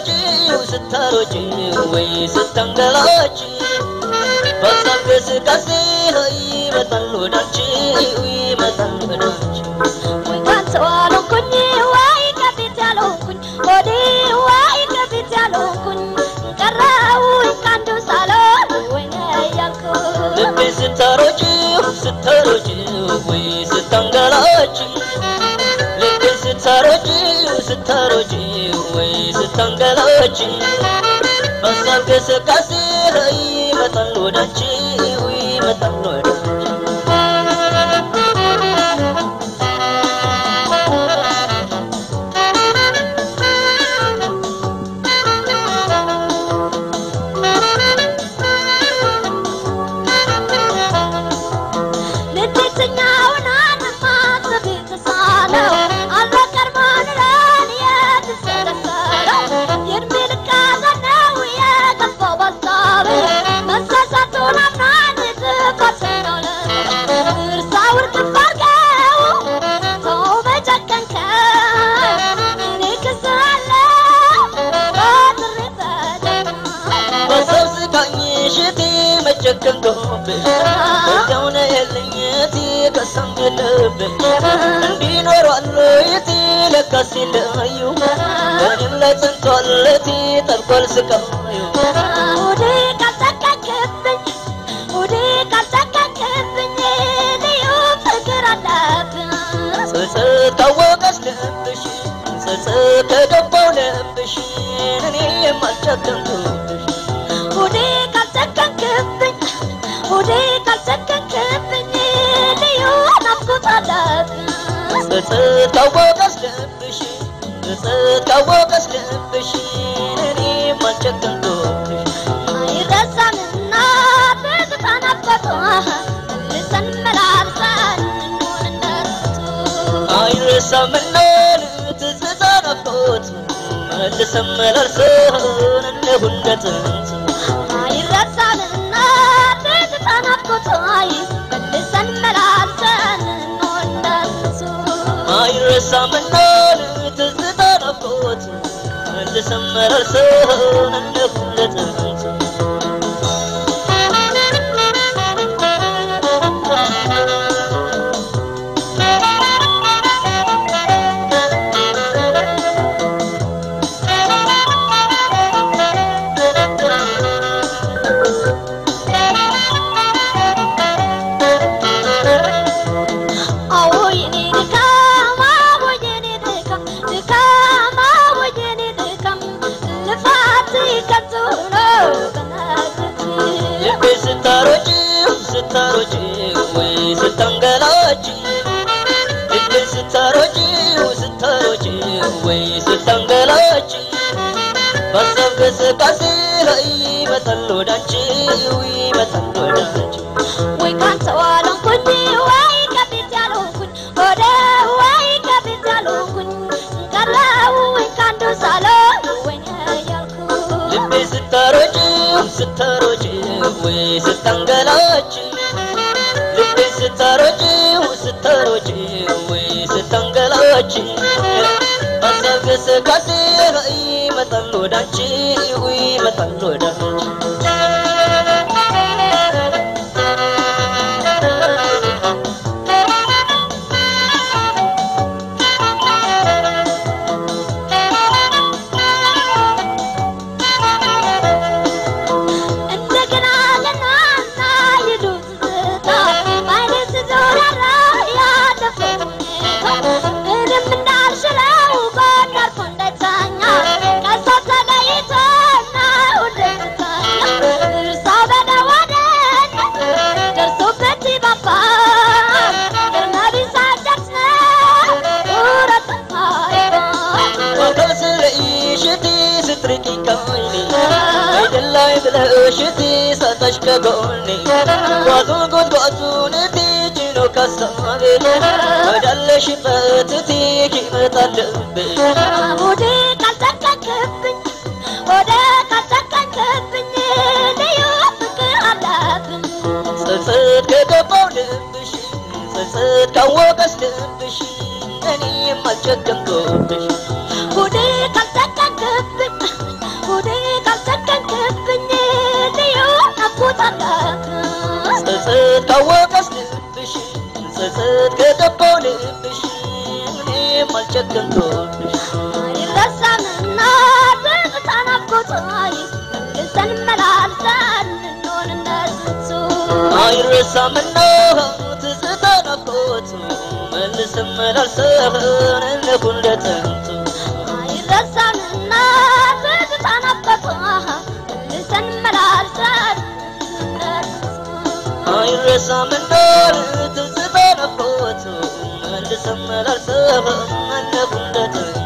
ስታሮጪው ስታሮጪው ወይ ስተንገላች በሀሳብ እንቅስቃሴ ይመጣል ወዳንቺ ይመጣል ወዳንቺ ወይ ካንተ አልሆንኩኝ ወይ ከፊት ያልሆንኩኝ ሆዴ ወይ ከፊት ያልሆንኩኝ ቀረሁኝ ከአንዱ ሳልሆን ወይኔ እያልኩኝ ልቤ ስታሮጪው ስታሮጪው ወይ ስታንገላች ልቤ ስታሮጪው ስታሮጪው ወይ ስታንገላች በሀሳብ እንቅስቃሴ ይመጣል ወዳንቺ ይመጣል ወዳንቺ ልትትኛውን ማሰብ የተሳነው አልበቀርማን ለን የተሰለሰለው የእድሜ ልክ ሐዘን ነው የገባው ባሳብ መሳሳቱን አምናን ጥፋት ነው እርሳው እርግፍ አድርገው ተው በጨከንከው እኔ ክስ አለው በጥሬ ተደማ በሰው ስቃኝ ሽቴ መጨከንኩብሽ በዚያው ነው የለኝ እቴ ከሳም የለብሽ እንዲኖሯል እቴ ለካስ ሲለዩ በእኔም ላይ ጸንቷል እቴ ጠልቋል ስቃዩ ውዴ ካልጨከንክብኝ ውዴ ካልጨከንክብኝ ልዩ ፍቅር አለብን ጸጸት ካወቀስ ልብሽ ጸጸት ከገባው ልብሽ እኔ የማልጨከንኩብሽ ውዴ ካልጨከንክብኝ ውዴ ካልጨከንክብኝ ልዩ ናፍቆት አለብን ጸጸት ካወቀስ ልብሽ ጸጸት ካወቀስ ልብሽ እኔ የማልጨከንኩብሽ አይረሳምና ትዝታ ናፍቆቱ መልሰን መላልሰን እንሆን እንደሱ አይረሳምና ትዝታ ናፍቆት መልሰን መላልሰን እንሁን እንደ ጥንት አይረሳምና ትዝታ ናፍቆቱ መልሰን መላልሰን እንሆን እንደሱ አይረሳምና ትዝታ ናፍቆት መልሰን መላልሰን እንሁን እንደ ጥንት አዎ የኔ ድካም አዎ የኔ ድካም ድካም አዎ የኔ ድካም ልፋት ከንቱ ነው በነገርህ ልቤ ስታሮጪ ስታሮጪ ወይ ስታንገላች ልቤ ስታሮጪ ስታሮጪ ወይ ስታንገላች በሀሳብ እንቅስቃሴ ላይ ይመጣል ወዳንቺ ይመጣል ወዳንቺ ወይ ካንተ አልሆንኩኝ ወይ ከፊት ያልሆንኩኝ ወደ ወይ ከፊት ያልሆንኩኝ ቀረሁኝ ከአንዱ ሳልሆን ወይኔ እያልኩኝ ልቤ ስታሮጪ ስታሮጪ ወይ ስታንገላች ልቤ ስታሮጪ ስታሮጪ ወይ ስታንገላች በሀሳብ እንቅስቃሴ ላይ ይመጣል ወዳንቺ ይመጣል ወዳንቺ እንደገና ለናና ይሉ ትዝታ በዓይኔ ሲዞራራ ያለፈው ሁኔታ ምንም እንዳልሽለው ጎን አርፎ እንዳይተኛ ከሷ ተለይቶና ሁሌ ትተኛ እርሳው በደዋደን ደርሶበት ባባ ግርማ ቢሳደርስ ውረት ወከል ስለይሽቲ ስትርቂ ከይኒ አይደላይ ብለሽቲ ሰጠሽ ከጎኒ ጓዙን ጉድጓዙን እቲ ጭኖ ካሳቤ ወዳለሽበት እቲ ይመጣል ልቤ ወደ ካልጨከንክብኝ ወደ ካልጨከንክብኝ ልዩ ፍቅር አለብን ጸጸት ከገባው ልብሽ ጸጸት ካወቀስ ልብሽ እኔ የማልጨከምኩብሽ ወደ ካልጨከንክብኝ ጸጸት ካወቀስ ልብሽ ጸጸት ከገባው ልብሽ እኔም አልጨከንኩብሽ አይረሳምና ትዝታ ናፍቆቷይ መልሰን መላልሰን እንሆን እንደሱ አይረሳምና ትዝታ ናፍቆቱ መልሰን መላልሰን እንሁን እንደጥንቱ አይረሳምና ትዝታ ናፍቆቷ መልሰን መላልሰን እንደሱ አይረሳምና ትዝታ ናፍቆቱ መልሰን መላልሰን እንሁን እንደጥንቱ